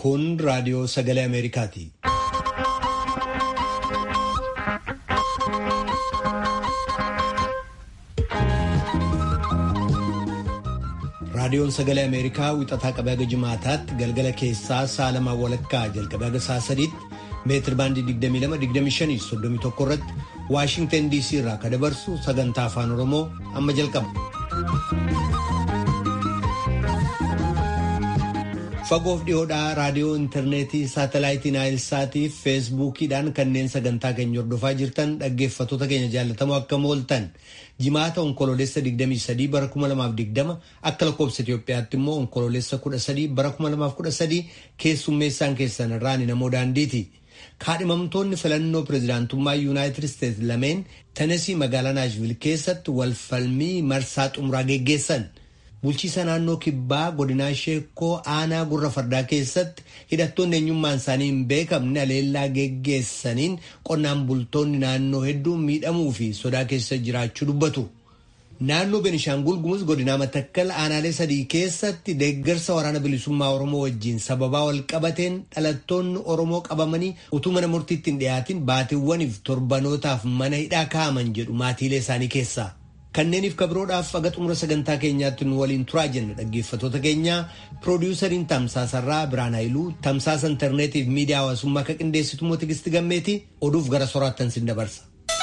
Kun raadiyoo sagalee Ameerikaati. Raadiyoon sagalee Ameerikaa wixataa qabee haga jimaataatti galgala keessaa sa'a lamaan walakkaa jalqabee haga sa'a sadiitti meetir baandii 22-25-31 irratti Waashingtan DC irraa kan dabarsu sagantaa afaan Oromoo amma jalqaba. Fagoof dhiyoodhaa raadiyoo intarneetii saatalaayitii naayilsaatii fi feesbuukiidhaan kanneen sagantaa keenya hordofaa jirtan dhaggeeffattoota keenya jaallatamoo akkam ooltan jimaata onkoloolessa 23 bara 2020 akka lakkoofsa Itoophiyaatti immoo onkoloolessa 13 bara 2013 keessummeessaan keessan irraan namoo daandiiti. Kaadhimamtoonni filannoo pirezidaantummaa yuunaayitid isteetsi lameen Tenesii magaalaa Naashvil keessatti walfalmii marsaa xumuraa geggeessan. Bulchiisa naannoo kibbaa godinaa sheekoo aanaa gurra fardaa keessatti hidhattoonni eenyummaan isaanii hin beekamne aleellaa geggeessaniin qonnaan bultoonni naannoo hedduun miidhamuu fi sodaa keessa jiraachuu dubbatu. Naannoo Benishaangul Gumuz godinaa Matakkal aanaalee sadii keessatti deeggarsa waraana bilisummaa Oromoo wajjin sababaa wal qabateen dhalattoonni Oromoo qabamanii utuu mana murtiitti hin dhiyaatin baatiiwwaniif torbanootaaf mana hidhaa kaa'aman jedhu maatiilee isaanii keessaa. Kanneeniif kabiroodhaaf aga xumura sagantaa keenyaatti nu waliin turaa jenna dhaggeeffattoota keenya piroodiwusariin tamsaasarraa Biraan Haayiluu tamsaasa intarneetiif miidiyaa hawaasummaa akka qindeessitu immoo Tigisti Gammeeti oduuf gara soraattan sin dabarsa.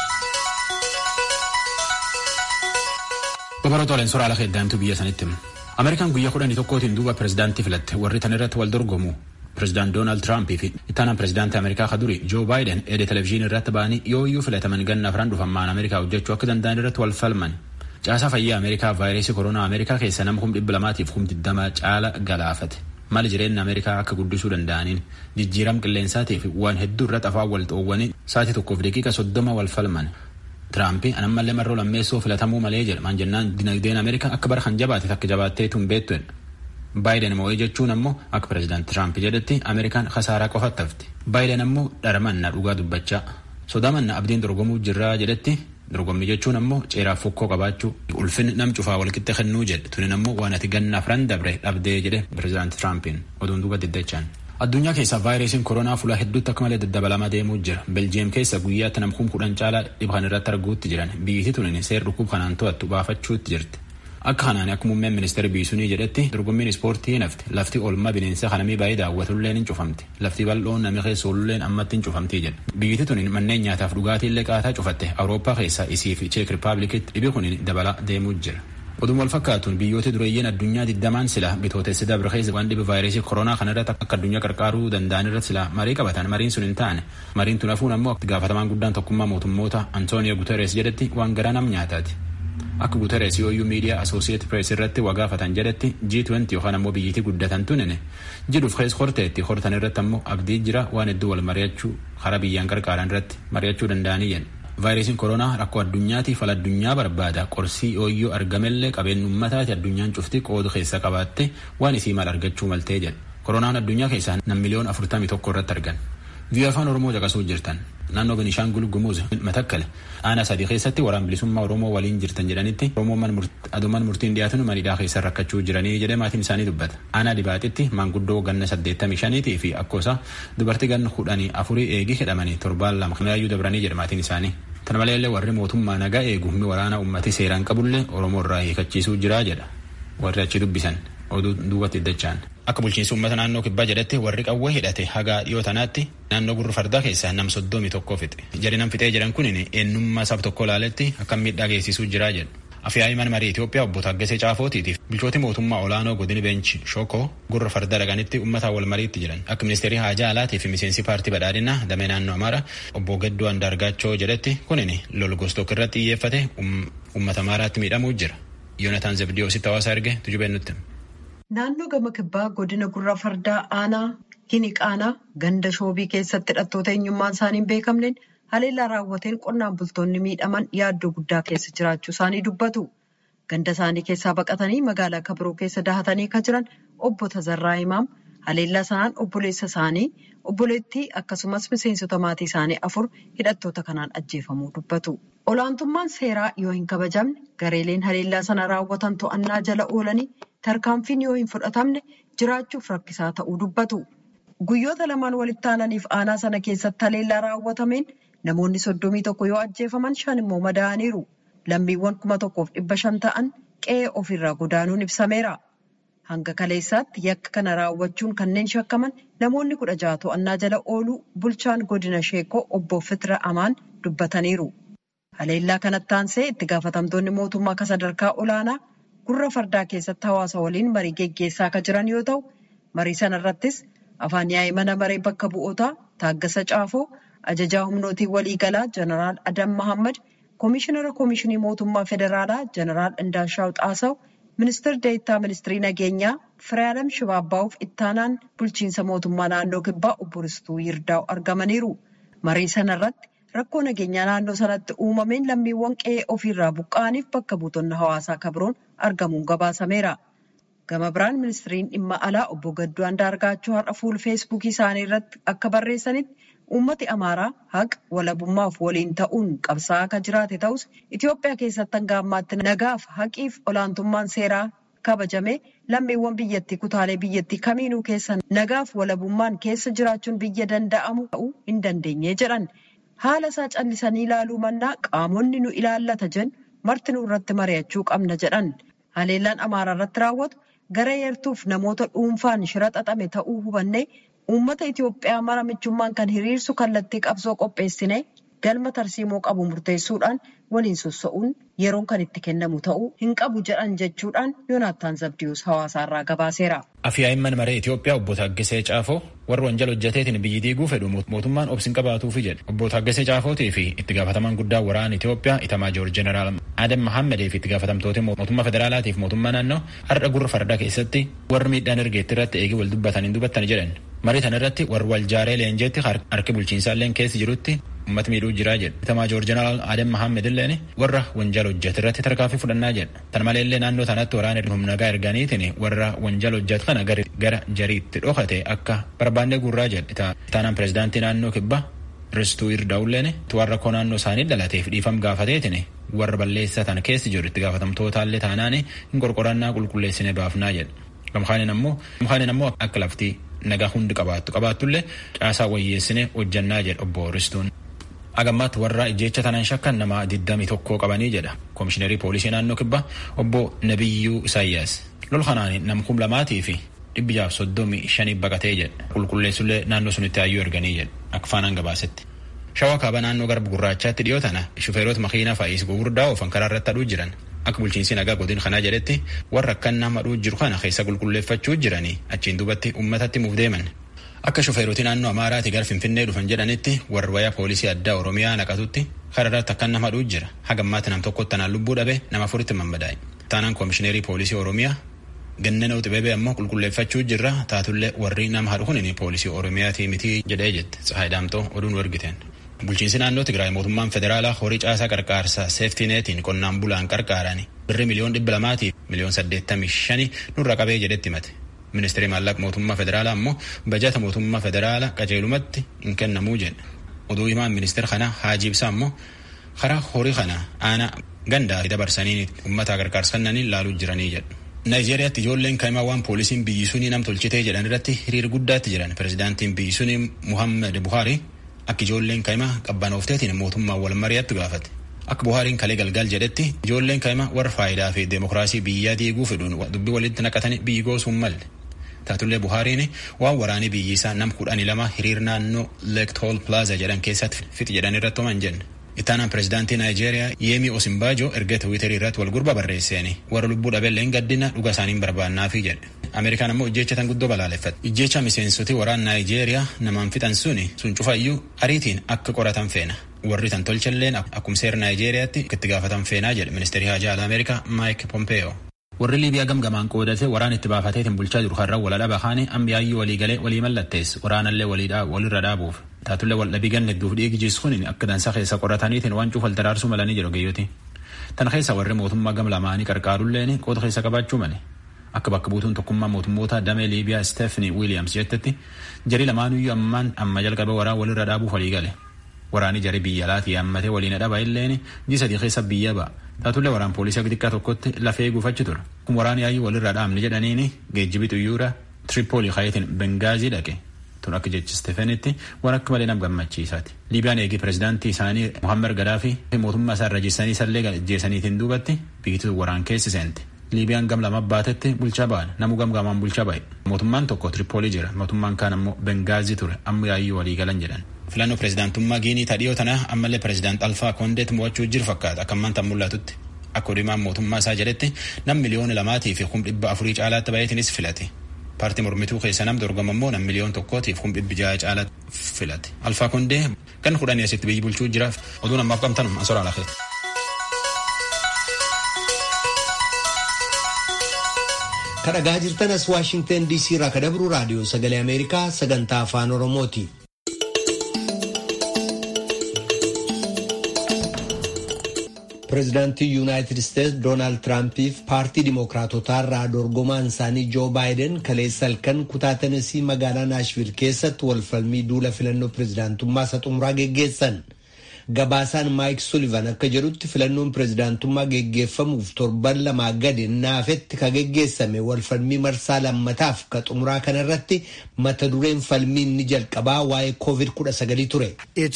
Babaroota suuraa ala heddaantu biyya sanitti Ameerikaan guyyaa kudhanii tokkootiin duuba pirezidaantii filatte warri tan irratti wal dorgomu pirezidaant Doonaald Tiraampii fi ittaanaan pirezidaantii Ameerikaa ka duri Joo Baayiden edee televezyiinii irratti ba'anii yoo iyyuu filataman ganna afran dhufammaan Ameerikaa hojjechuu akka danda'an irratti wal falman. Caasaa fayyaa Ameerikaa vaayirasii koronaa Ameerikaa keessa nama kum dhibba lamaatiif kum digdama caala galaafate. Maali jireenya Ameerikaa akka guddisuu danda'aniin jijjiiram qilleensaatii fi waan hedduu irratti afaan wal xoowwanii sa'aatii tokkoof daqiiqa soddoma wal falman. Tiraampi anammallee marroo lammeessoo filatamuu malee jedha maan jennaan dinagdeen Ameerikaa akka bara kan jabaate akka jabaatee tun beektu Baayiden moo'ee jechuun ammoo akka pirezidaanti Tiraamp jedhetti Ameerikaan khasaaraa qofatti hafti. Baayiden ammoo dharamanna dhugaa dubbachaa sodaamanna abdiin dorgomuu jirraa jedhetti dorgommii jechuun ammoo ceeraaf fokkoo qabaachuu ulfinni nam cufaa walqixxe kennuu jedhe tunin ammoo waan ati ganna afran dabre dhabdee jedhe pirezidaanti Tiraampiin oduun duuba diddachaan. Addunyaa keessa vaayirasiin koronaa fuula hedduutti akka malee daddabalamaa deemuu jira. Beljiyeem keessa guyyaatti nam kum kudhan caalaa dhibba kan irratti arguutti jiran biyyiti tunin seer dhukkub kanaan to'attu baafachuutti jirti. Akka kanaan akka muummeen ministeera biisunii jedhetti dorgommiin ispoortii nafti lafti oolmaa bineensa kanamii baay'ee daawwatulleen hin cufamti lafti bal'oon namni keessa oolulleen ammatti hin cufamtii jedha biyyiti tunin manneen nyaataaf dhugaatii illee qaataa cufatte awurooppaa keessa isii fi cheek rippaabilikitti dhibi kunin dabalaa deemuu jira. Oduma wal fakkaatuun biyyoota dureeyyiin addunyaa digdamaan sila bitootessi dabre keessa waan dhibe vaayirasii koronaa kana irratti akka addunyaa qarqaaruu danda'an irratti sila marii qabatan mariin sun hin taane mariin tun hafuun ammoo gaafatamaan guddaan tokkummaa mootummoota Antooniyo Guteres jedhetti waan garaa nam nyaataati. Akka Guteres yooyyuu miidiyaa Asooseet Pirees irratti waa gaafatan jedhetti G20 yookaan ammoo biyyitii guddatan tunine jedhuuf keessa horteetti hortan irratti ammoo abdii jira waan hedduu wal mari'achuu karaa biyyaan qarqaaran irratti mari'achuu danda'anii jedhu. Vaayirasiin koronaa rakkoo addunyaatiif fala addunyaa barbaada qorsii yooyyuu argamellee qabeenyi uummataati addunyaan cufti qoodu keessa qabaatte waan isii mal argachuu maltee jedha. Koronaan addunyaa keessaa nam miliyoon afurtamii tokko irratti argan. Biyya afaan Oromoo caqasuu jirtan naannoo Benishaangul Gumuz Matakkale aanaa sadii keessatti waraan bilisummaa Oromoo waliin jirtan jedhanitti Oromoo adumaan murtiin dhiyaatuun manidhaa keessa rakkachuu jiranii jedhee maatiin isaanii dubbata. Aanaa dibaaxitti maanguddoo ganna saddeettamii shaniitii fi akkoosaa dubartii ganna kudhanii afurii eegi hidhamanii torbaan lama kanaayyuu dabranii jedha maatiin isaanii. Kana maleellee warri mootummaa nagaa eegu humni waraanaa uummati seeraan qabullee Oromoo irraa hiikachiisuu jiraa jedha. Warri achi dubbisan oduu duubatti iddachaan. Akka bulchiinsi uummata naannoo kibbaa jedhetti warri qawwee hidhate haga dhiyoo tanaatti naannoo gurra fardaa keessaa nam soddomii tokko fixe. Jari nam fixee jedhan kunin eenyummaa saba tokko ilaaletti akka miidhaa geessisuu jiraa jedhu. Afyaa'ii mana marii Itoophiyaa obbo Taggasee Caafootiitiif bulchooti mootummaa olaanoo godini beenchi Shokoo gurra farda dhaqanitti uummata wal mariitti jiran. Akka ministeerii haajaa alaatii fi miseensi paartii badhaadhinaa damee naannoo Amaaraa obbo Gadduu Andaargaachoo jedhetti kunin lol gostook irratti xiyyeeffate uummata Amaaraatti miidhamuu jira. Yoonataan Zebdiyoositti hawaasa erge tujubeen nutti. Naannoo gama kibbaa godina gurra fardaa aanaa Hiniqaanaa ganda shoobii keessatti hidhattoota eenyummaan isaanii hin beekamneen haleellaa raawwateen qonnaan bultoonni miidhaman yaaddoo guddaa keessa jiraachuu isaanii dubbatu. Ganda isaanii keessaa baqatanii magaalaa kabiroo keessa dahatanii kan jiran obbo Tazarraa Imaam haleellaa sanaan obboleessa isaanii obboleettii akkasumas miseensota maatii isaanii afur hidhattoota kanaan ajjeefamuu dubbatu. Olaantummaan seeraa yoo hin kabajamne gareeleen haleellaa sana raawwatan to'annaa jala oolanii tarkaanfiin yoo hin fudhatamne jiraachuuf rakkisaa ta'uu dubbatu. Guyyoota lamaan walitti aananiif aanaa sana keessatti haleellaa raawwatameen namoonni soddomii tokko yoo ajjeefaman shan immoo madaa'aniiru. Lammiiwwan kuma tokkoof dhibba shan ta'an qe'ee ofirraa godaanuun ibsameera. Hanga kaleessaatti yakka kana raawwachuun kanneen shakkaman namoonni kudha jaha to'annaa jala ooluu bulchaan godina sheekoo obbo Fitira Amaan dubbataniiru. Haleellaa kanatti aansee itti gaafatamtoonni mootummaa akka sadarkaa olaanaa gurra fardaa keessatti hawaasa waliin marii geggeessaa akka jiran yoo ta'u, marii sanarrattis afaan yaa'ii mana maree bakka bu'ootaa Taaggasa Caafoo, ajajaa humnootii waliigalaa Jeneraal Adam Mahammad, Koomishinara Koomishinii Mootummaa Federaalaa Jeneraal Indaashaw Xaasaw, Ministeer Deettaa Ministirii Nageenyaa Firaalam Shibaabbaa'uuf ittaanaan bulchiinsa mootummaa naannoo Kibbaa obbo Ristuu Yirdaa'u argamaniiru. Marii sanarratti rakkoo nageenyaa naannoo sanatti uumameen lammiiwwan qe'ee ofiirraa buqqa'aniif bakka buutonni hawaasaa kabroon argamuun gabaasameera. Gama biraan ministiriin dhimma alaa obbo Gadduu Andaargaachoo har'a fuula feesbuukii isaanii irratti akka barreessanitti uummati Amaaraa haqa walabummaaf waliin ta'uun qabsaa'aa akka jiraate ta'us Itoophiyaa keessatti hanga ammaatti nagaaf haqiif olaantummaan seeraa kabajamee lammiiwwan biyyattii kutaalee biyyattii kamiinuu keessa nagaaf walabummaan keessa jiraachuun biyya danda'amu ta'uu hin dandeenye jedhan. Haala isaa callisanii ilaaluu mannaa qaamonni nu ilaallata jennu marti nu irratti mari'achuu qabna jedhan. Haleellaan Amaaraa irratti raawwatu gara eertuuf namoota dhuunfaan shira xaxame ta'uu hubannee uummata Itoophiyaa mara michummaan kan hiriirsu kallattii qabsoo qopheessine galma tarsiimoo qabu murteessuudhaan waliin sossa'uun yeroon kan itti kennamu ta'uu hin qabu jedhan jechuudhaan Yoonaattaan Zabdiyuus hawaasaarraa gabaaseera. Afyaa'imman maree Itoophiyaa obbo Taaggisee Caafoo warra wanjala hojjeteetiin biyyi diiguu fedhu mootummaan obsin qabaatuufi jedhe. Obbo Taaggisee Caafootii fi itti gaafatamaan guddaa waraana Itoophiyaa Itamaajoor Jeneraal Adam Mahammadee fi itti gaafatamtoota mootummaa federaalaatiif mootummaa naannoo har'a gurra fardaa keessatti warri miidhaan ergeetti irratti eegii wal dubbatanii dubbatanii jedhan. Marii kana irratti warri waljaaree leenjeetti harki bulchiinsaallee keessa jirutti uummata miidhuu jiraa jedha. Itamaajoor Jeneraal Adam Mahammed illeen warra wanjala hojjete irratti tarkaanfii fudhannaa jedha. Tan maleellee naannoo sanatti waraana humna nagaa erganiitiin warra wanjala hojjetu kana gara jariitti dhokate akka barbaannee gurraa jedha. Itaanaan pirezidaantii naannoo kibbaa Ristuu Irdaa'ulleen warra koo naannoo isaanii dhalateef dhiifam gaafateetiin warra balleessatan keessa jiru itti gaafatamtootaallee taanaan hin qorqorannaa qulqulleessine baafnaa jedha. Gamkaaniin ammoo akka laftii nagaa hundi qabaattu qabaattullee caasaa wayyeessine hojjannaa jedha obbo Ristuun. Agammaatti warra ijjeecha tanan shakkan nama 21 qabanii jedha koomishinerii poolisii naannoo kibbaa obbo Nabiyyuu Isaayyaas. Lol kanaan nam kum lamaatii fi dhibbi jaaf soddomii shanii baqatee jedha qulqulleessullee naannoo sunitti hayyuu erganii jedha akka faanaan gabaasetti. Shawaa kaaba naannoo garba gurraachaatti dhiyoo tana shufeerota makiinaa faayis gugurdaa oofan karaa irratti aduu jiran akka bulchiinsi nagaa godin kanaa jedhetti warra akkan nama aduu jiru kana keessa qulqulleeffachuu jiranii achiin duubatti uummatatti muuf deeman. Akka shufeeroti naannoo Amaaraati gara Finfinnee dhufan jedhanitti warra wayaa poolisii addaa Oromiyaa naqatutti karaa irratti akkan nama aduu jira. Hagammaatti nam tokkotti tanaan lubbuu dhabe nama afuritti mammadaa'e. Taanaan koomishineerii poolisii Oromiyaa gannana uxibebe ammoo qulqulleeffachuu jirra taatullee warri nama hadhu kunin poolisii Oromiyaatii miti jedhee jette Tsahaay Daamtoo oduun wargiteen. Bulchiinsi naannoo Tigraay mootummaan federaalaa horii caasaa qarqaarsaa seeftineetiin qonnaan bulaan qarqaarani birri miliyoon dhibba lamaatii miliyoon saddeettamii shani nurra qabee jedhetti himate. Ministeerri maallaqa mootummaa federaalaa ammoo bajata mootummaa federaalaa qajeelumatti hin kennamuu jedha. Oduu himaan ministeera kanaa Haajii Ibsaa ammoo karaa horii kana aanaa gandaa dabarsanii uummata gargaarsa kennanii laaluu jiranii jedhu. Naayijeeriyaatti ijoolleen kaa'imaa waan poolisiin biyyi sunii nam tolchitee jedhan irratti hiriira guddaatti jiran pirezidaantiin biyyi sunii Muhammed Buhaari akka ijoolleen kaa'imaa qabbanoofteetiin mootummaa wal mari'attu gaafate. Akka Buhaariin kalee galgal jedhetti ijoolleen kaa'imaa warra faayidaa fi deemokiraasii biyyaa diiguu fedhuun dubbii walitti naqatanii biyyi goosuun malle. Taatullee Buhaariin waan waraanii biyyi isaa nam kudhanii lama hiriir naannoo Leektool Plaaza jedhan keessatti fixi jedhan irratti homan jenne. Ittaanaan pirezidaantii Naayijeeriyaa Yeemii Osinbaajoo erga Tiwiiterii irratti wal gurba barreesseeni warra lubbuu dhabeelleen gaddina dhuga isaaniin barbaannaafi jedhe. Ameerikaan ammoo ijjeecha tan guddoo balaaleffate. Ijjeecha miseensoti waraan Naayijeeriyaa namaan fixan suni sun cufayyuu ariitiin akka qoratan feena. Warri tan tolchalleen akkuma seera Naayijeeriyaatti itti gaafatan feenaa jedhe ministeerri haajaa alaa Ameerikaa Maayik Pompeeyoo. Warri Liibiyaa gamgamaan qoodatee waraan itti baafateetiin bulchaa jiru har'a wal dhaba kaane ammiyaayyuu walii galee walii mallattees waraanallee walirra dhaabuuf. Taatullee wal dhabii ganne duuf dhiigi jiisuun akka dansa keessa qorataniitiin waan cuufal daraarsuu malanii jiru geeyyoti. Tan keessa warri mootummaa gam lamaanii qarqaarulleen qooda keessa qabaachuu male. Akka bakka buutuun tokkummaa mootummoota damee Liibiyaa Stephanie Williams jettetti jarii lamaanuyyuu ammaan amma jalqabe waraan walirra dhaabuuf walii gale. Waraani jarii biyya alaatii yaammatee waliin dhaba illeen ji sadii keessa biyya ba'a. Taatullee waraan poolisii xiqqaa tokkotti lafee guufachi ture. Kun waraani yaayyuu walirra dhaabne jedhaniini geejjibi xiyyoora Tripoli kayetiin Bengaazii dhaqe. tun akka jechi Stefanitti waan akka malee nam gammachiisaati. Liibiyaan eegi pirezidaantii isaanii Muhammad Gadaafi mootummaa isaa irra jessanii isallee ajjeesaniitiin duubatti biyyattii waraan keessi seente. Liibiyaan gam lama baatetti bulchaa ba'an namu gamgaamaan bulchaa ba'e. Mootummaan tokko Tiripoolii jira mootummaan kaan ammoo Bengaazii ture amma yaayyuu walii galan jedhan. Filannoo pirezidaantummaa Giinii tadhiyoo tana ammallee pirezidaant Alfaa Kondeet mo'achuu jiru fakkaata akka ammaan tan mul'atutti. Akka odumaan mootummaa isaa jedhetti nam miliyoona lamaatii fi kum dhibba afurii caalaatti baay'atiinis filate. Paartii mormituu keessa nam dorgama immoo nam miliyoon tokkootiif kum dhibbi ja'a caalaatti filate. Alfaa Kondee kan kudhanii asitti biyyi bulchuu jira. Oduun ammaaf qabtan asoraa lafeeti. kadhagaa jirtan as waashingtan diisii irraa kadabru raadiyoo sagalee ameerikaa sagantaa afaan oromooti. pireezidaantii yuunaayitid isteetsi doonaald tiraampiif paartii dimookiraatotaa irraa dorgomaan isaanii joo baayiden kaleessa halkan kutaa tenesii magaalaa naashvil keessatti walfalmii duula filannoo pireezidaantummaa isa xumuraa geggeessan. gabaasaan maayik sulivan akka jedhutti filannoon pireezidaantummaa geggeeffamuuf torban lamaa gadi naafetti ka geggeessame walfalmii marsaa lammataaf ka xumuraa kanarratti mata dureen falmii inni jalqabaa waa'ee koovid kudha sagalii ture.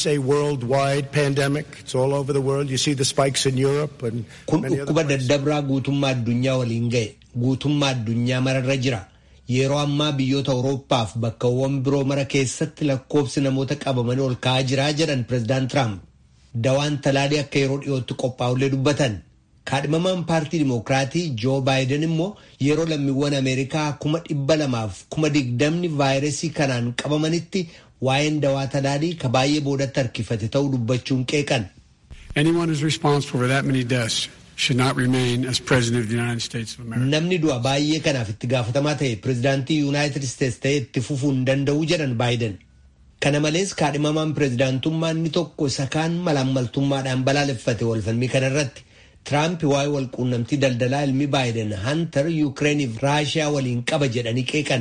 kun dhukkuba daddabraa guutummaa addunyaa waliin ga'e guutummaa addunyaa mararra jira. yeroo ammaa biyyoota awurooppaaf bakkawwan biroo mara keessatti lakkoobsi namoota qabamanii ol ka'aa jiraa jedhan pireezidaant tiraamp. dawaan talaalii akka yeroo dhiyootti qophaa'ullee dubbatan kaadhimamaan paartii dimookiraatii joo baayiden immoo yeroo lammiiwwan ameerikaa kuma dhibba lamaaf kuma digdamni vaayirasii kanaan qabamanitti waa'een dawaa talaalii ka baay'ee boodatti harkifate ta'uu dubbachuun qeeqan. namni du'a baay'ee kanaaf itti gaafatamaa ta'e pireezidaantii yuunaayitid isteetsi ta'e itti fufuu hin danda'u jedhan baayiden. kana malees kaadhimamaan pireezidaantummaa inni tokko isa kaan malaammaltummaadhaan balaaleffate walfalmii kanarratti tiraamp waa'ee walquunnamtii daldalaa ilmi baayiden hantar yuukireeniif raashiyaa waliin qaba jedhanii qeeqan.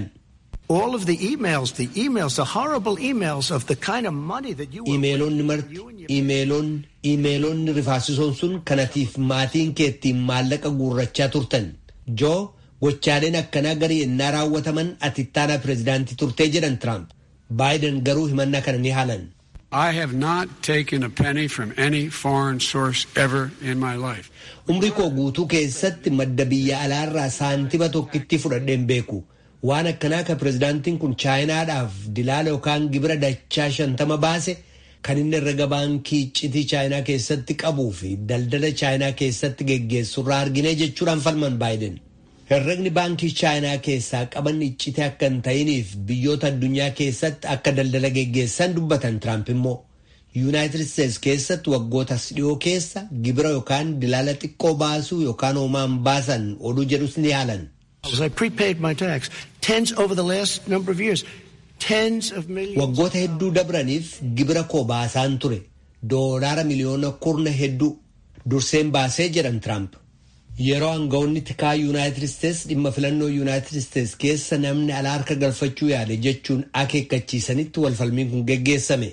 imeelonni marti imeelonni imeelonni rifaasisoon sun kanatiif maatiin keettiin maallaqa guurrachaa turtan joo gochaaleen akkanaa garii yennaa raawwataman ati ittaanaa pireezidaantii turtee jedhan tiraamp. baayiden garuu himannaa kana ni haalan. I have not taken a penny from any foreign source ever in my life. Umrii koo guutuu keessatti madda biyya alaarraa saantima tokkitti fudhadheen beeku. Waan akkanaa ka pireezidaantiin kun chaayinaadhaaf dilaala yookaan gibira dachaa shantama baase kan inni herrega baankii iccitii chaayinaa keessatti qabuu fi daldala chaayinaa keessatti geggeessurraa argine jechuudhaan falman baayiden. herregni baankii chaayinaa keessaa qaban iccitii akka hin ta'iniif biyyoota addunyaa keessatti akka daldala geggeessan dubbatan tiraamp immoo yuunaayitid isteetsi keessatti waggootas dhiyoo keessa gibira yookaan dilaala xiqqoo baasuu yookaan hoomaan baasan oduu jedhus ni haalan. waggoota hedduu dabraniif gibira koo baasaan ture doolaara miliyoona kurna hedduu durseen baasee jedhan tiraamp. yeroo aangawoonni tikaa yuunaayitid isteetsi dhimma filannoo yuunaayitid isteetsi keessa namni alaa harka galfachuu yaade jechuun akeekkachiisanitti walfalmiin kun geggeessame.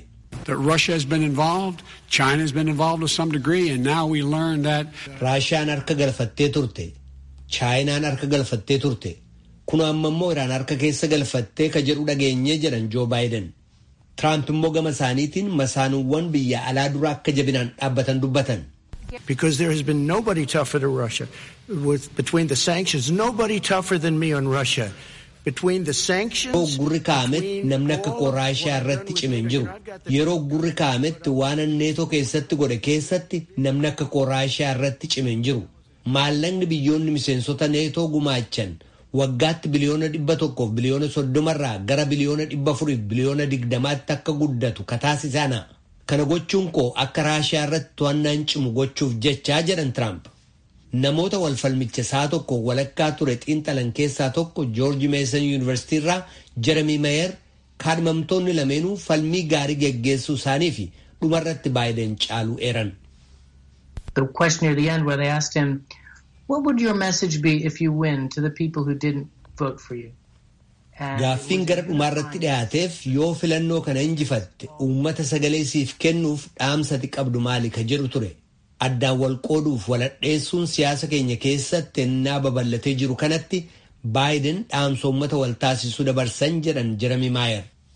raashiyaan harka galfattee turte chaayinaan harka galfattee turte kun amma immoo iraan harka keessa galfattee ka jedhu dhageenyee jedhan joo baayiden tiraamp immoo gama isaaniitiin masaanuuwwan biyya alaa dura akka jabinaan dhaabbatan dubbatan. because there has been nobody tougher to Russia. With, between the sanctions, nobody tougher than me on Russia. Between the sanctions. gurri kaa'ametti namni akka koo raashiyaa irratti cime hin jiru yeroo gurri kaa'ametti waan neetoo keessatti godhe keessatti namni akka koo raashiyaa irratti cime hin jiru maallaqni biyyoonni miseensota neetoo gumaachan waggaatti biliyoona dhibba tokkoof biliyoona soddomarraa gara biliyoona dhibba afuriif biliyoona digdamaatti akka guddatu kataasisana. kana gochuun koo akka raashiyaa irratti to'annaan cimu gochuuf jechaa jedhan tiraamp namoota walfalmicha isaa tokko walakkaa ture xiinxalan keessaa tokko joorji meesan yuunivarsiitii irraa jeremi mayer kaadhimamtoonni lameenuu falmii gaarii geggeessuu isaanii fi dhumarratti baayiden caaluu eeran. The question near the end where they asked him, what would your message be if you win to the people who didn't vote for you? Gaaffiin gara dhumaarratti dhiyaateef yoo filannoo kana injifatte uummata sagalee siif kennuuf dhaamsati qabdu maali ka jedhu ture. Addaan wal qooduuf waladheessuun siyaasa keenya keessatti ennaa babal'atee jiru kanatti baayiden dhaamsa uummata wal taasisuu dabarsan jedhan Jeremi Maayer.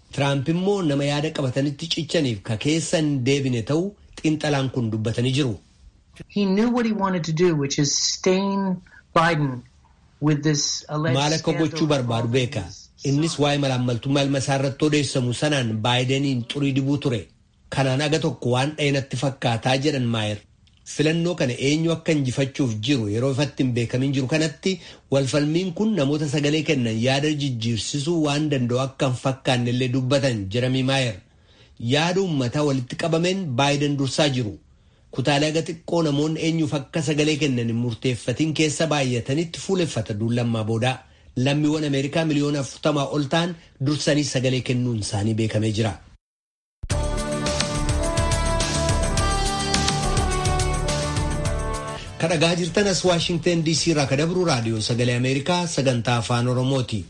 Tiraamp immoo nama yaada qabatanitti cichaniif ka keessa hin deebine ta'uu xiinxalaan kun dubbatanii jiru. He knew what he wanted to do, which is stain Biden with this alleged Maal akka gochuu barbaadu beeka. Innis waa'ee malaammaltummaa ilma isaa irratti odeessamu sanaan baayidaniin xurii dibuu ture. Kanaan aga tokko waan dhayinatti fakkaataa jedhan maayer. Filannoo kana eenyu akka injifachuuf jiru yeroo ifatti hin beekamin jiru kanatti walfalmiin kun namoota sagalee kennan yaada jijjiirsisuu waan danda'u akka hin fakkaanne illee dubbatan Jeremy Maayer. Yaada uummataa walitti qabameen baayiden dursaa jiru. Kutaalee aga xiqqoo namoonni eenyuuf akka sagalee kennan hin murteeffatiin keessa baay'atanitti fuuleffata duullammaa boodaa. Lammiiwwan Ameerikaa miliyoona afurtamaa ol ta'an dursanii sagalee kennuun isaanii beekamee jira. Kadhagaa jirtan as Waashingtan DC irraa kadabru raadiyoo sagalee Ameerikaa sagantaa afaan Oromooti.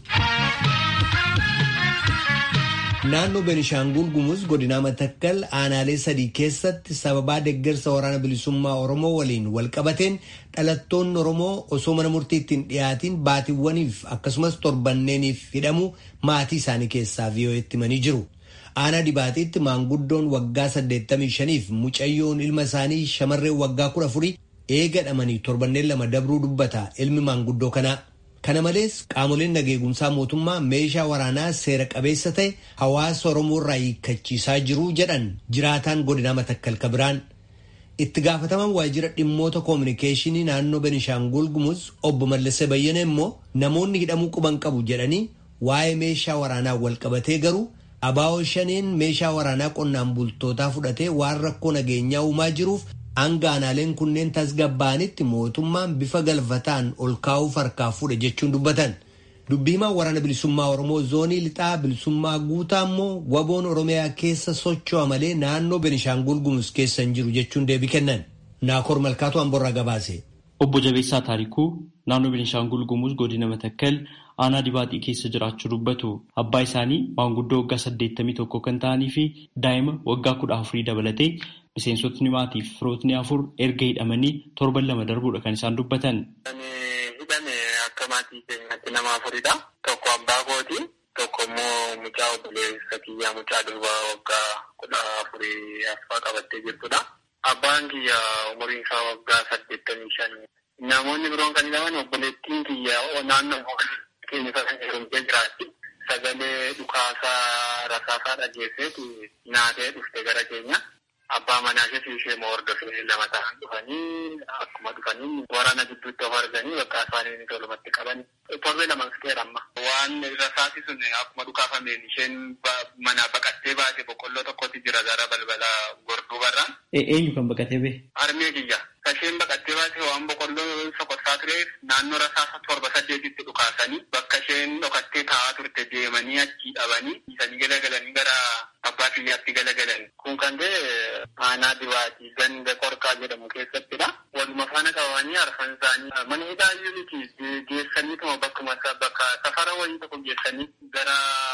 Naannoo Benishaangul Gumuz godinaa Matakkal aanaalee sadii keessatti sababaa deeggarsa waraana bilisummaa Oromoo waliin walqabateen dhalattoonni Oromoo osoo mana murtiitti hin dhiyaatiin baatiiwwaniif akkasumas torbanneeniif hidhamu maatii isaanii keessaa VOA'tti himanii jiru. Aanaa dibaatiitti maanguddoon waggaa 85 fi mucayyoon ilma isaanii shamarreen waggaa 14 eegadhamanii torbanneen lama dabruu dubbata ilmi maanguddoo kanaa. Kana malees qaamoleen nageegumsaa mootummaa meeshaa waraanaa seera qabeessa ta'e hawaasa Oromoo irraa hiikkachiisaa jiru jedhan jiraataan godinaa matakkal kabiraan. Itti gaafataman waajjira dhimmoota koominikeeshinii naannoo Benishaangul Gumuz obbo Mallasee Bayyana immoo namoonni hidhamuu quban qabu jedhanii waa'ee meeshaa waraanaa wal qabatee garuu abaa'oo shaneen meeshaa waraanaa qonnaan bultootaa fudhatee waan rakkoo nageenyaa uumaa jiruuf hanga aanaaleen kunneen tasgabbaa'anitti mootummaan bifa galfataan ol kaa'uuf harkaa fuudhe jechuun dubbatan. Dubbii himaa waraana bilisummaa Oromoo zoonii lixaa bilisummaa guutaa immoo waboon Oromiyaa keessa socho'a malee naannoo Benishaangul Gumuz keessa hin jiru jechuun deebii kennan. Naakoor Malkaatu Amborraa gabaase. Obbo Jabeessaa Taarikuu naannoo Benishaangul Gumuz godina Matakkal aanaa dibaaxii keessa jiraachuu dubbatu. Abbaa isaanii maanguddoo waggaa saddeettamii tokko kan ta'anii fi daa'ima waggaa kudha afurii dabalatee miseensotni maatii fi firootni afur erga hidhamanii torban lama darbuudha kan isaan dubbatan. Hidhame akka maatii keenyaatti nama afuridha. Tokko abbaa kooti. Tokko immoo mucaa obboleessa kiyyaa mucaa durbaa waggaa kudha afurii afaa qabattee jirtudha. Abbaan kiyya umuriin isaa waggaa saddeettamii shan. Namoonni biroon kan hidhaman obboleettiin kiyya naannoo keenya sana heerumtee jiraatti. Sagalee dhukaasaa rasaasaa dhageesseeti naatee dhufte gara keenya. Abbaa manaa ishee ishee moo hordofee lama ta'an dhufanii akkuma dhufanii waraana gidduutti of arganii bakka isaanii tolumatti qaban. Torbee lama fixeera amma. Waan rasaasi sun akkuma dhukaafameen isheen manaa baqattee baate boqqolloo tokkotti jira gara balbala gorduu barraan. Eenyu kan baqatee bee? Harmee kiyya. Isheen baqattee baate waan boqqolloo sokossaa tureef naannoo rasaasa torba saddeetitti dhukaasanii bakka isheen dhokattee taa'aa turte deemanii achii dhabanii isanii galagalanii gara abbaa kiyyaatti galagalan. Kun kan ta'e aanaa dibaatii ganda qorqaa jedhamu keessattidha. Waluma faana qabanii arfan isaanii mana hidhaa miti geessaniituma bakkuma bakka safara wayii tokko geessanii gara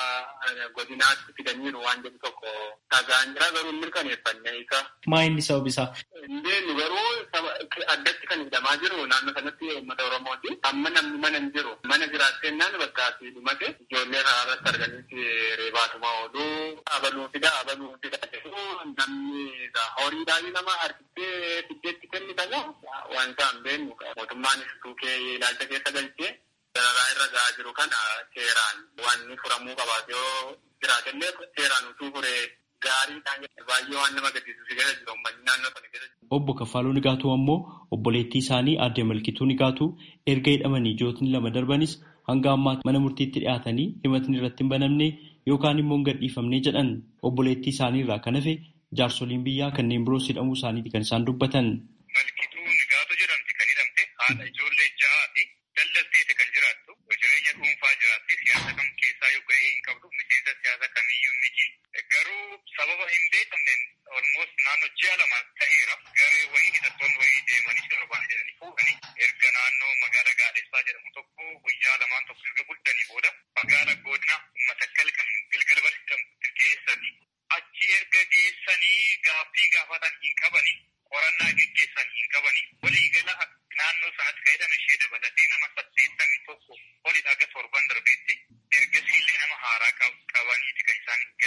godinaatti fidaniiru waan jedhu tokko dhagaan jira garuu mirkaneeffanne isa. Maa inni sabab isaa? Indeennu garuu addatti kan hidhamaa jiru naannoo sanatti uummata Oromooti. Amma namni mana hin jiru. Mana jiraattennaan bakka asii dhumate ijoollee karaa irratti arganitti reebaatuma oolu. Abaluu fida abaluu fida jedhu namni horiidhaan nama harkistee fiddeetti kennitanii waan isaan beeknu mootummaanis tuukee ilaalcha keessa galchee dararaa irra gahaa jiru kana seeraan wanni furamuu qabaate yoo jiraatellee seeraan utuu furee gaariidhaan baay'ee waan nama gaddisiisu si keessa jiru uummanni naannoo sana keessa jiru. Obbo Kaffaaluu Nigaatuu ammoo obboleettii isaanii aadde Malkituu Nigaatuu erga hidhamanii jootni lama darbanis hanga ammaa mana murtiitti dhiyaatanii himatni irratti hin banamne yookaan immoo hin gadhiifamne jedhan obboleettii isaanii irraa kan hafe jaarsoliin biyyaa kanneen biroos hidhamuu isaaniiti kan isaan dubbatan. Malkituu Nigaatuu jedhamti kan hidhamte haadha ijoollee ja'aa fi daldalteeti kan jiraattu jireenya dhuunfaa jiraatti siyaasa kam keessaa yoo ga'ee hin qabdu miseensa siyaasa kamiyyuu miti. Garuu sababa hin beekamneen olmoos naannoo ji'a lama ta'eera garee wayii hidhattoonni wayii deemanii sirbaan jedhanii fuudhanii erga naannoo magaala gaadessaa jedhamu tokko guyyaa lamaan tokko erga bulchanii booda magaala godina matakkal kan gilgal barsiisamtu geessanii achi erga geessanii gaaffii gaafatan hin qabanii qorannaa geggeessan hin qabanii walii gala naannoo sanatti fayyadame ishee dabalatee nama saddeettamii tokko oli dhaga torban darbeetti ergasiillee nama haaraa qabaniiti kan isaan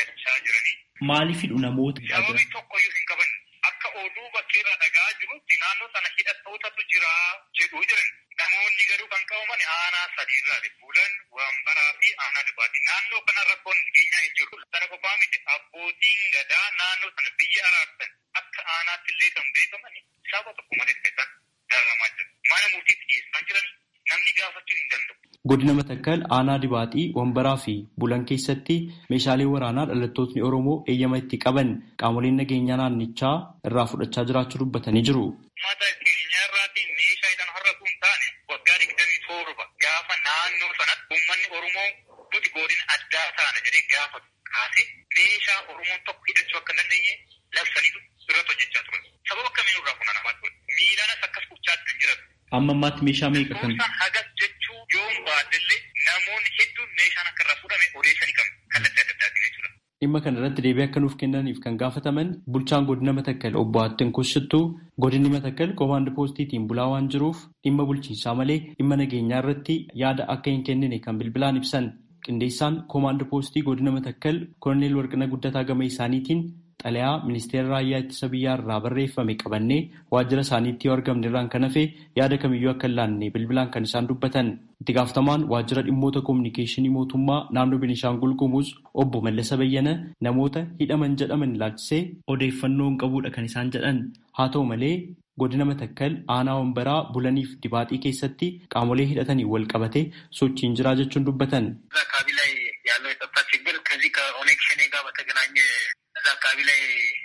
Maaliifidhu namoota? Sababii tokkoyyuu hin qaban akka oduu bakkeerraa dhagaa jirutti naannoo sana hidhattootatu jira jedhuu jiran. Namoonni garuu kan qabaman aanaa sadiirraa bulan wambaraa fi aanaa dhibaati. Naannoo kana rakkoon keenyaa hin jiru. Sana qofaa miti abbootiin gadaa naannoo sana biyya araarsan akka aanaatti illee kan beekaman saba tokko malee keessan dararamaa jiru. Mana murtiitti dhiyeessaa jiran namni gaafachuu hin danda'u. Godina Matakkal aanaa dibaaxii wambaraa fi bulan keessatti meeshaalee waraanaa dhalattootni Oromoo eeyyama itti qaban qaamoleen nageenyaa naannichaa irraa fudhachaa jiraachuu dubbatanii jiru. Mata keenya irraatiin meeshaa hidhan har'a kun taane waggaa digdamii torba gaafa naannoo sanatti uummanni Oromoo nuti godina addaa taana jedhee gaafa kaase meeshaa Oromoon tokko hidhachuu akka hin dandeenye labsaniitu irratti hojjechaa turan. Sababa akkamiin irraa funaanamaa turan. Miilaanas akkas gochaatti kan jiran. Amma ammaatti meeshaa meeqa kan? Hagas jechuu yoon baadillee namoonni hedduun meeshaan akka irraa fudhame odeessanii qabu. Kallattii adda addaatiin jechuudha. Dhimma kana irratti deebii akka nuuf kennaniif kan gaafataman bulchaan godina Matakkal obbo Attin Kushittuu godinni Matakkal koomaand poostiitiin bulaa waan jiruuf dhimma bulchiinsaa malee dhimma nageenyaa irratti yaada akka hin kennine kan bilbilaan ibsan. Qindeessaan koomaand poostii godina Matakkal Koloneel Warqina Guddataa gama isaaniitiin xalayaa ministeera raayyaa ittisa biyyaa irraa barreeffame qabannee waajjira isaaniitti yoo argamne irraan kan hafe yaada kamiyyuu akka hin laanne bilbilaan kan isaan dubbatan. Itti gaafatamaan waajjira dhimmoota koominikeeshinii mootummaa naannoo Beenishaangul Gumuz obbo Mallasa Bayyana namoota hidhaman jedhaman ilaalchisee odeeffannoo hin qabuudha kan isaan jedhan. Haa ta'u malee godina Matakkal aanaa wambaraa bulaniif dibaaxii keessatti qaamolee hidhatanii wal qabate sochiin jiraa jechuun dubbatan. አካባቢ ላይ ያለው የጸጥታ ችግር ከዚህ ከኦነግ ሸኔ ጋር በተገናኘ እዛ አካባቢ ላይ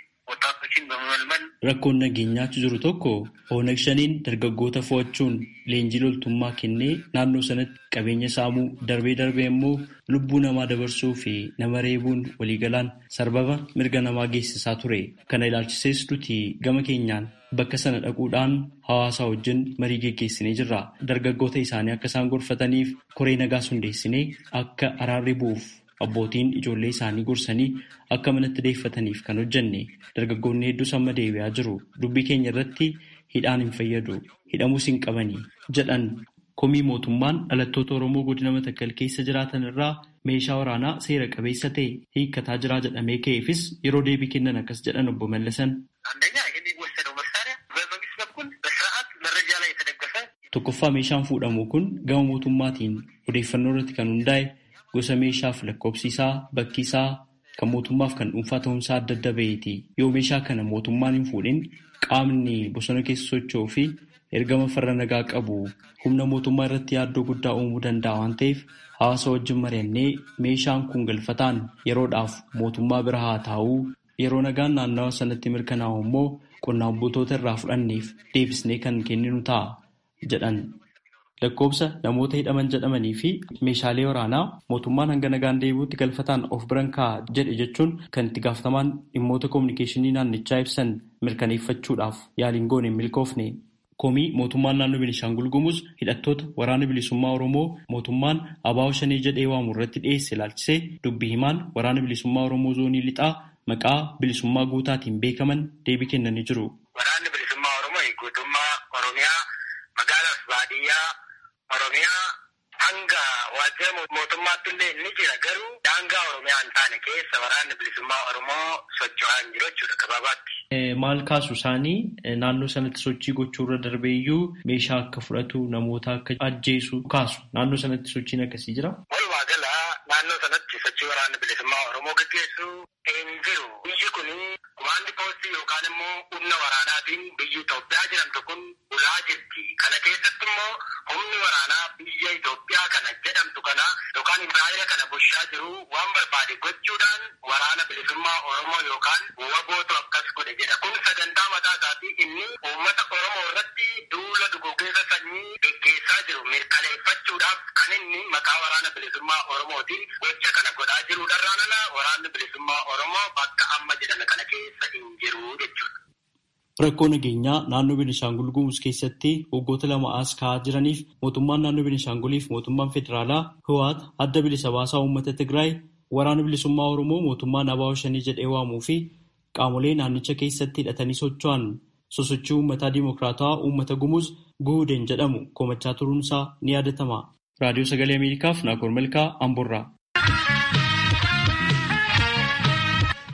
ወጣቶችን በመመልመል Rakkoon nageenyaatu jiru tokko Oonag shaniin dargaggoota fo'achuun leenjii loltummaa kennee naannoo sanatti qabeenya saamuu darbee darbee immoo lubbuu namaa dabarsuu fi nama reebuun waliigalaan sarbama mirga namaa geessisaa ture. Kana ilaalchisees nuti gama keenyaan bakka sana dhaquudhaan hawaasa wajjin marii geggeessinee jirra. Dargaggoota isaanii akka isaan gorfataniif koree nagaas hundeessinee akka araarri bu'uuf abbootiin ijoollee isaanii gorsanii akka manatti deeffataniif kan hojjenne dargaggoonni hedduus amma deebi'aa jiru dubbii keenya irratti hidhaan hin fayyadu hidhamuus hin qabanii jedhan komii mootummaan dhalattoota oromoo godina matakkal keessa jiraatan irraa meeshaa waraanaa seera qabeessa ta'e hiikkataa jiraa jedhamee ka'eefis yeroo deebii kennan akkas jedhan obbo Mallasan. አንደኛ የሚወሰደው መሳሪያ በመንግስት በኩል በስርዓት መረጃ ላይ የተደገፈ Tokkoffaa meeshaan fuudhamu kun gama mootummaatiin odeeffannoo irratti kan hundaa'e gosa meeshaaf lakkoofsi isaa bakki isaa kan mootummaaf kan dhuunfaa ta'umsaa adda adda ba'eeti. Yoo meeshaa kana mootummaan hin fuudhin qaamni bosona keessa socho'uu fi ergama farra nagaa qabu humna mootummaa irratti yaaddoo guddaa uumuu danda'a waan ta'eef hawaasa wajjin mari'annee meeshaan kun galfataan yeroodhaaf mootummaa bira haa taa'uu yeroo nagaan naannawa sanatti mirkanaa'u immoo qonnaan bultoota irraa fudhanneef deebisnee kan kenninu ta'a jedhan. Lakkoobsa namoota hidhaman jedhamanii fi meeshaalee waraanaa mootummaan hanga nagaan deebi'utti galfataan of biran kaa'a jedhe jechuun kan itti gaafatamaan dhimmoota koominikeeshinii naannichaa ibsan mirkaneeffachuudhaaf yaaliin goone hin milkoofne. Komii mootummaan naannoo Beenishaangul Gumuz hidhattoota waraana bilisummaa Oromoo mootummaan abaa'oo shanii jedhee waamu irratti dhiyeesse ilaalchisee dubbii himaan waraana bilisummaa Oromoo zoonii lixaa maqaa bilisummaa guutaatiin beekaman deebii kennanii jiru. waraanni bilisummaa oromoo guutummaa oromiyaa magaalaaf baadiyyaa oromiyaa hanga waajjira mootummaatti illee ni jira garuu daangaa oromiyaa hin taane keessa waraanni bilisummaa oromoo socho'aa hin jiru jechuudha gabaabaatti. Maal kaasu isaanii naannoo sanatti sochii gochuu irra darbee iyyuu meeshaa akka fudhatu namoota akka ajjeesu kaasu naannoo sanatti sochiin akkasii jira. Walumaa gala naannoo sanatti sochii waraanni bilisummaa oromoo gaggeessu hin jiru. Biyyi kun kumaandi poostii yookaan immoo humna waraanaatiin biyyi Itoophiyaa jedhamtu kun bulaa jirti. Kana keessatti immoo humni waraanaa biyya Itoophiyaa kana jedhamtu kana yookaan Israa'eela kana bulchaa jiru waan barbaade gochuudhaan waraana bilisummaa oromoo yookaan wabootu akkas godhe jedha. Kun sagantaa mataa isaatii inni uummata oromoo irratti duula duguuggaa sanyii gaggeessaa jiru mirkaneeffachuudhaaf kan inni maqaa waraana bilisummaa oromootiin gocha kana godhaa jiruudharraan ala waraanni bilisummaa oromoo bakka amma jedhame kana keessa hin jiru jechuudha. Rakkoo nageenyaa naannoo Beenishaangul Gumuz keessatti waggoota lama as ka'aa jiraniif mootummaan naannoo Beenishaanguliif mootummaan federaalaa Hiwaat adda bilisa baasaa uummata Tigraay waraana bilisummaa Oromoo mootummaan abaa'oo shanii jedhee waamuu fi qaamolee naannicha keessatti hidhatanii socho'an sosochii uummataa diimokiraatawaa uummata Gumuz Guhudeen jedhamu komachaa turuunsaa ni yaadatama. Raadiyoo Sagalee Ameerikaaf Naakoor Malkaa Amborraa.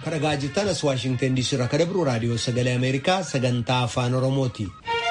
kadhagaa jirtan as waashingtan diisii irraa kadabru raadiyoo sagalee ameerikaa sagantaa afaan oromooti.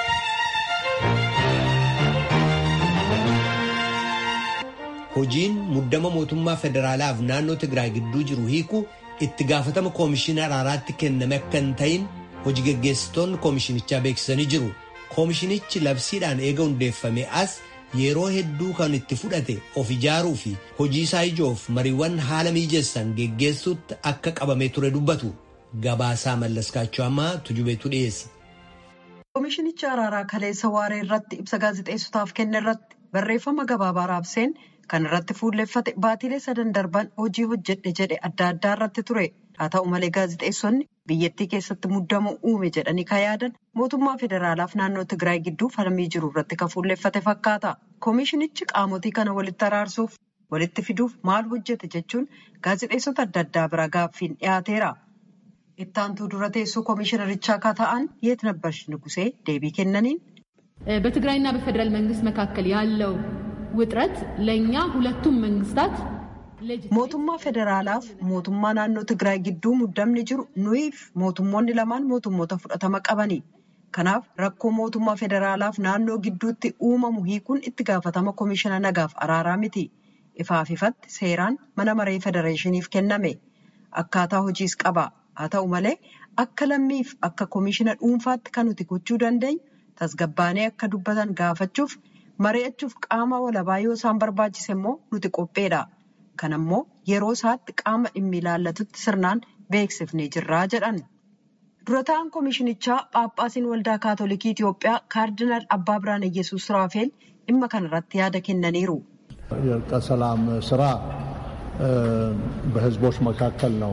hojiin muddama mootummaa federaalaaf naannoo tigraay gidduu jiru hiiku itti gaafatama koomishinaa araaraatti kenname akka hin ta'in hojii geggeessitoonni koomishinichaa beeksisanii jiru. koomishinichi labsiidhaan eega hundeeffame as yeroo hedduu kan itti fudhate of ijaaruu fi hojii isaa ijoof mariiwwan haala mijeessan geggeessuutti akka qabamee ture dubbatu gabaasaa mallaskaachuu ammaa tujubeetu dhiyeessa. koomishinichi araaraa kaleessa waaree irratti ibsa gaazexeessotaaf kenne irratti barreeffama gabaabaa raabseen kan irratti fuulleffate baatilee sadan darban hojii hojjedhe jedhe adda addaa irratti ture haa ta'u malee gaazexeessonni biyyattii keessatti muddamuu uume jedhanii kan yaadan mootummaa federaalaaf naannoo tigraay gidduu falmii jiru irratti kan fuulleffate fakkaata koomishinichi qaamotii kana walitti araarsuuf walitti fiduuf maal hojjete jechuun gaazexeessota adda addaa bira gaaffiin dhiyaateera. ittaantuu dura teessoo koomishinarichaa akka ta'an የት ነበርሽ ንጉሴ deebii kennaniin በትግራይና በፌዴራል መንግስት መካከል ያለው ውጥረት ለእኛ ሁለቱም መንግስታት mootummaa federaalaaf mootummaa naannoo tigraay gidduu muddamni jiru nuyiif mootummoonni lamaan mootummoota fudhatama qabani kanaaf rakkoo mootummaa federaalaaf naannoo gidduutti uumamu hiikuun itti gaafatama koomishina nagaaf araaraa miti ifaaf ifatti seeraan mana maree federeeshiniif kenname akkaataa hojiis qaba haa ta'u malee akka lammiif akka koomishina dhuunfaatti kan nuti gochuu dandeenyu tasgabbaanee akka dubbatan gaafachuuf mari'achuuf qaama walabaa yoo isaan barbaachise immoo nuti qopheedha. Kan ammoo yeroo isaatti qaama dhimmi ilaallatutti sirnaan beeksifnee jirraa jedhan. Dura ta'an koomishinichaa Phaaphaasiin Waldaa Kaatolikii Itoophiyaa Kaardinaal Abbaa Birhaan Iyyasuus Raafeel dhimma kanarratti yaada kennaniiru. የእርቀ ሰላም ስራ በህዝቦች መካከል ነው።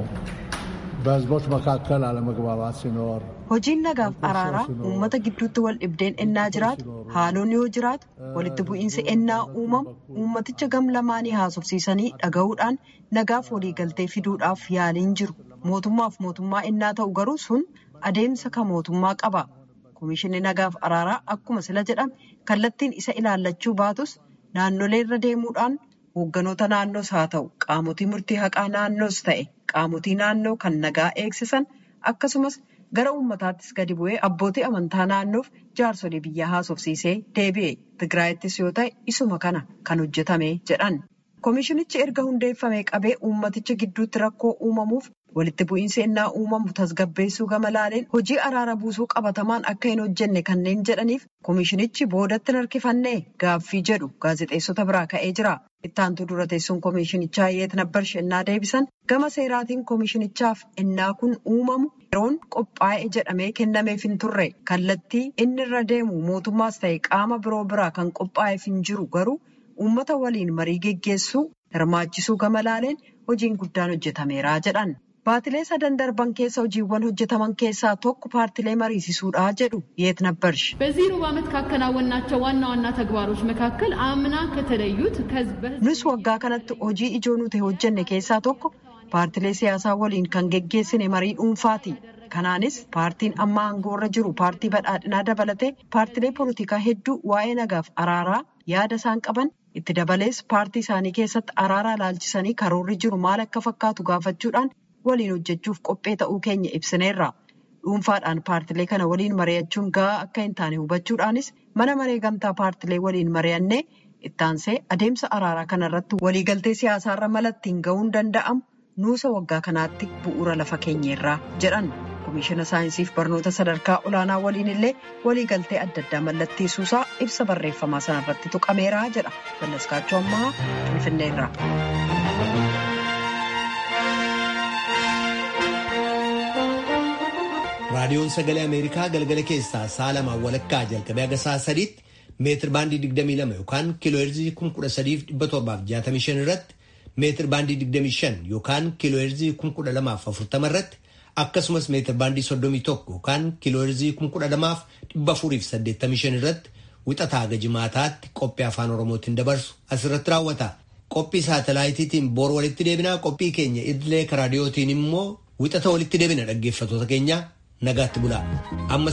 በህዝቦች መካከል አለመግባባት ሲኖር Hojiin nagaaf araaraa uummata gidduutti wal dhibdeen ennaa jiraatu haalonni yoo jiraatu walitti bu'iinsi ennaa uumamu uummaticha gam lamaanii haasofsiisanii dhaga'uudhaan nagaaf waliigaltee fiduudhaaf yaaliin jiru. Mootummaaf mootummaa ennaa ta'u garuu sun adeemsa kan mootummaa qaba. Komishinni nagaaf araaraa akkuma sila jedhame kallattiin isa ilaallachuu baatus naannolee irra deemuudhaan hoogganoota naannoos haa ta'u qaamotii murtii haqaa naannoos ta'e qaamotii naannoo kan nagaa eegsisan akkasumas. gara uummataattis gadi bu'ee abbootii amantaa naannoof jaarsolii biyyaa haasofsiisee deebi'e tigraayittis yoo ta'e isuma kana kan hojjetame jedhan koomishinichi erga hundeeffamee qabee uummaticha gidduutti rakkoo uumamuuf walitti bu'iinsi ennaa uumamu tasgabbeessuu gama laaleen hojii araara buusuu qabatamaan akka hin hojjenne kanneen jedhaniif koomishinichi boodatti harkifannee gaaffii jedhu gaazexeessota biraa ka'ee jira. ittaantuu dura teessuun koomishinichaa yeet nabbarsh ennaa deebisan gama seeraatiin koomishinichaaf ennaa kun uumamu yeroon qophaa'e jedhamee kennameef hin turre kallattii inni irra deemu mootummaas ta'e qaama biroo biraa kan qophaa'eef hin jiru garuu uummata waliin marii geggeessuu hirmaachisuu gama laaleen hojiin guddaan hojjetameera jedhan. Baatilee sadan darban keessa hojiiwwan hojjetaman keessaa tokko paartilee mariisisuudha jedhu yeet nabbarsh. በዚህ ሩብ ዓመት ካከናወናቸው ዋና ዋና ተግባሮች መካከል አምና ከተለዩት nus waggaa kanatti hojii ijoo nuti hojjenne keessaa tokko paartilee siyaasaa waliin kan geggeessine marii dhuunfaati. Kanaanis paartiin amma aangoorra jiru paartii badhaadhinaa dabalatee paartilee poolitikaa hedduu waa'ee nagaaf araaraa yaada isaan qaban itti dabalees paartii isaanii keessatti araaraa ilaalchisanii karoorri jiru maal akka fakkaatu gaafachuudhaan waliin hojjechuuf qophee ta'uu keenya ibsineerra. Dhuunfaadhaan paartilee kana waliin mari'achuun gahaa akka hin taane hubachuudhaanis mana maree gamtaa paartilee waliin mari'annee ittaansee adeemsa araaraa kanarratti waliigaltee siyaasaarra malattiin ga'uun danda'amu nuusa waggaa kanaatti bu'uura lafa keenyeerraa jedhan. Komishina saayinsiif barnoota sadarkaa olaanaa waliin illee waliigaltee adda addaa mallatteessuusaa ibsa barreeffamaa sanarratti tuqameera jedha. Ballaskaachuu ammaa Finfinneerra. raadiyoon sagalee ameerikaa galgala keessaa sa'a lamaan walakkaa jalqabee haga sa'a sadiitti meetir baandii 22 yookaan kiilooheerzii 13,765 irratti meetir baandii 25 yookaan kiilooheerzii 1240 irratti akkasumas meetir baandii 31 yookaan kiilooheerzii 12,485 irratti wixataa haga jimaataatti qophii afaan oromootiin dabarsu asirratti raawwata. Qophii saatalaayitiitiin boor walitti deebinaa qophii keenya idilee raadiyootiin immoo wixata walitti deebina dhaggeeffatoota keenya nagaatti bulaa. Amma